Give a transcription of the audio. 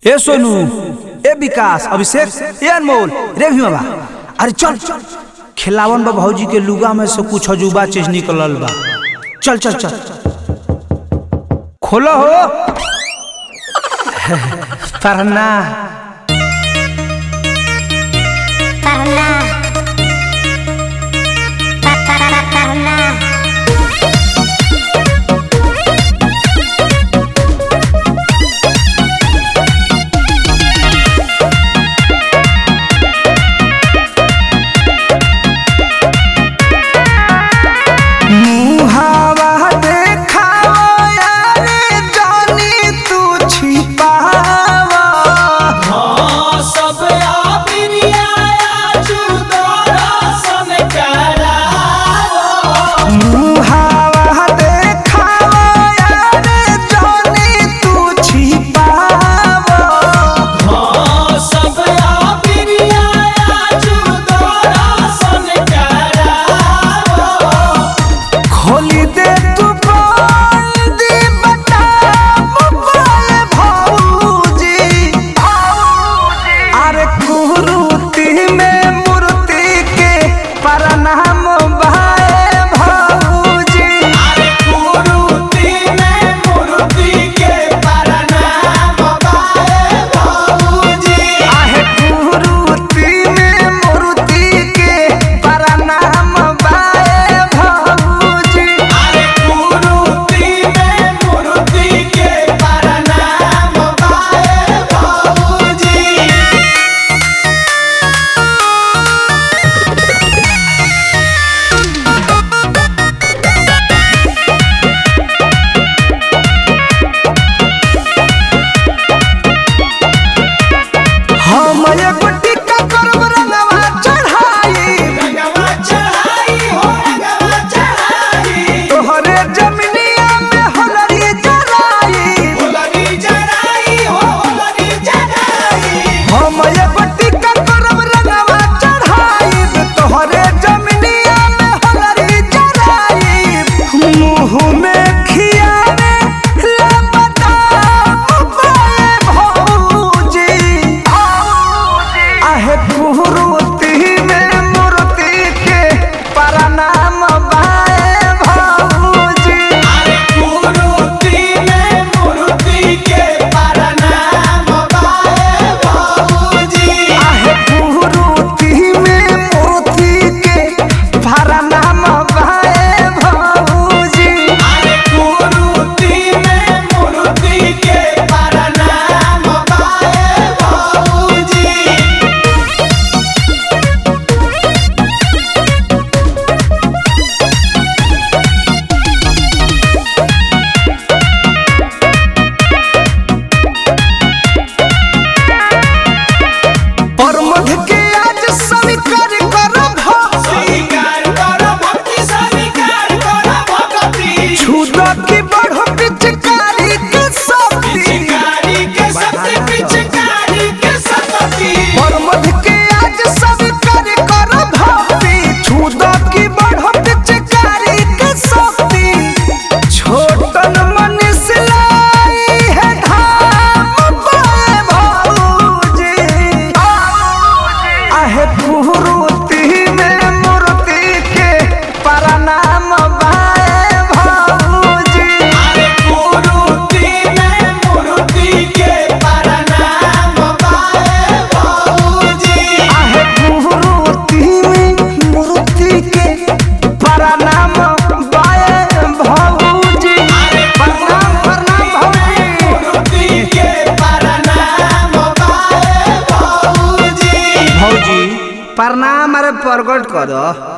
ए सोनू ए विकास अभिषेक ए अनमोल रे भी बाबा अरे चल खिलावन बा भौजी के लुगा में से कुछ अजूबा चीज निकलल बा चल चल चल खोलो हो पढ़ना Karena Karena मुहावा देखावा यारे जानी तू छिपावा सब आबिरिया जुदोरा सन करावो मुहावा देखावा यारे जानी तू छिपावा सब आबिरिया जुदोरा सन करावो खोली दे तू बंदी बता मोबाइल भौजी अरे कुरूती में मूर्ति के प्रणाम भाई भौजी अरे कुरुती में मूर्ति के प्रणाम बाए बाबूजी आहे कुरूती में मूर्ति के प्रणाम भाई भौजी अरे कुरुती में मूर्ति के प्रणाम बाए बाबूजी हम एगो टिक्का करब रंगवा चढ़ाई रंगवा चढ़ाई हो रंगवा चढ़ाई तोहरे जमिनिया में होलरी जराई होलरी चढ़ाई हो होलरी चढ़ाई हम एगो टिक्का करब रंगवा चढ़ाई तोहरे जमिनिया में होलरी जराई मुंह में खियावे ला बताम पाए भौजी आहे कुरूती में मूर्ति के प्रणाम बाए भौजी अरे कुरुती में मूर्ति के प्रणाम बाए बाबूजी आहे कुरूती में मूर्ति के प्रणाम बाए भौजी अरे कुरुती में मूर्ति के प्रणाम बाए बाबूजी प्रमोद के आज स्वीकार करब स्वीकार करो भक्ति स्वीकार करो भक्ति छुद की बढ़ पिचकारी के शक्ति पिचकारी के शक्ति पिचकारी के शक्ति प्रमोद के आज स्वीकार करब भक्ति छुद की बढ़ पिचकारी के शक्ति छोटन मनीष लाई है धाम पाए भौजी आहे कुरूती में मूर्ति के प्रणाम बाए भौजी अरे कुरुती में मूर्ति के प्रणाम बाए बाबूजी आहे कुरूती में मूर्ति के प्रणाम बाए भौजी प्रणाम प्रणाम भौजी मूर्ति के प्रणाम बाए बाबूजी भौजी प्रणाम अरे प्रकट कर